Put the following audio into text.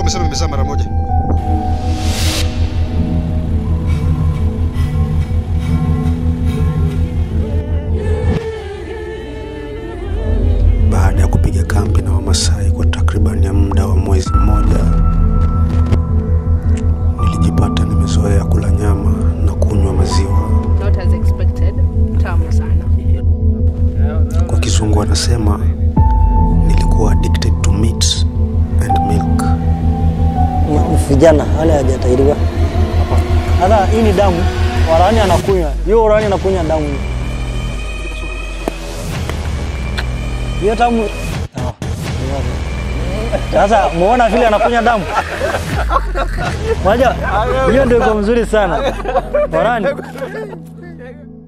ulikuwa umesema imezaa mara moja. Baada ya kupiga kambi na Wamasai kwa takriban ya muda wa mwezi mmoja, nilijipata nimezoea kula nyama na kunywa maziwa. Not as expected. Tamu sana. Kwa kizungu wanasema nilikuwa addicted to meat and milk. Ma- vijana wale hajatahiriwa. Hata hii ni damu, warani anakunywa hiyo, warani anakunywa damu hiyo damu. Ah, Sasa muona vile anakunywa damu moja, hiyo ndio iko mzuri sana warani.